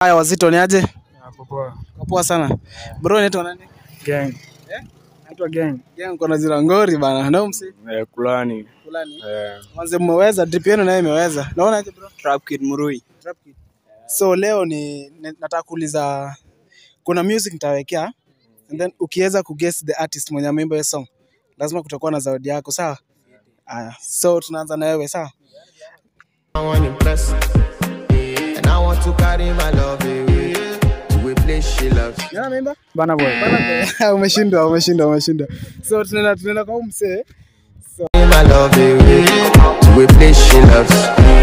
Haya wazito ni aje? Hapo poa. Poa sana. Bro unaitwa nani? Gang. Eh? Naitwa gang. Gang kuna zira ngori bana. Na msi Eh, kulani. fulani. Eh, Manze mmeweza drip yenu nayo imeweza. Naona aje bro? Trap Kid Murui. Trap kid. So leo ni ni- nataka kuuliza kuna music nitawekea and then ukiweza kuguess the artist mwenye ameimba hiyo song lazima kutakuwa na zawadi yako sawa? Aya. So tunaanza na wewe sawa? I want impress. And I want to carry my love away to a place she loves. Nani ameimba? Bana boy. umeshindwa, umeshindwa, umeshindwa. So tunaenda tunaenda kwa huyu msee. Carry my love away to a place she loves.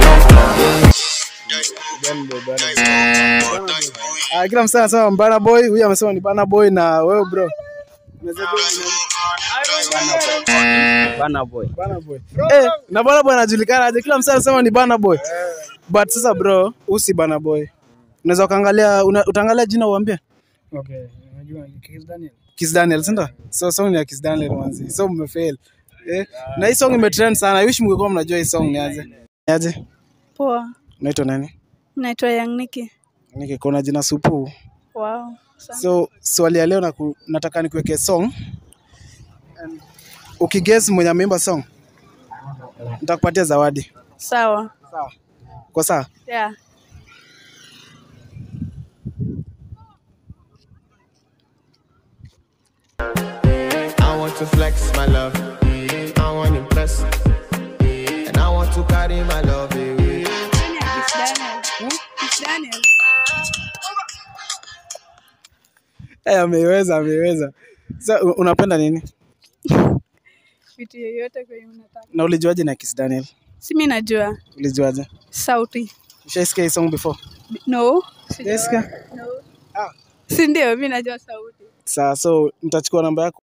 Ah, kila msee anasema Bana Boy, huyu amesema ni Bana Boy na wewe bro. Unaweza jua ni nani? Bana boy. Bana Boy. Eh, na Bana Boy anajulikana aje? Kila msee anasema ni Bana Boy. But sasa bro, usi Bana Boy. Unaweza ukaangalia una, utaangalia jina uambie. Okay. Unajua ni Kiss Daniel. Kiss Daniel, si ndio? So song ni ya Kiss Daniel manzi. So mmefail. Eh, na hii song imetrend sana. I wish mngekuwa mnajua hii song ni aje. Ni aje? Poa, Unaitwa nani? naitwa Young Nikki. Nikikuona jina supu. Wow. Asante. So swali ya leo naku, nataka nikuweke song. And Ukiguess mwenye ameimba song, nitakupatia zawadi. Sawa. Sawa. Kwa sawa? Yeah. I want to flex my love. I want impress. And I want to carry my love away. Kiss Daniel. Kiss Daniel. Eh, ameiweza, ameiweza. Sasa u- unapenda nini? Vitu yoyote kwenye unataka. Na ulijuaje na Kiss Daniel? Si mimi najua Ulijuaje? sauti. Ushaisikia hii song before? No. Ujaisikia? No. Ah. Si ndio, mimi najua sauti. Sawa, so nitachukua namba yako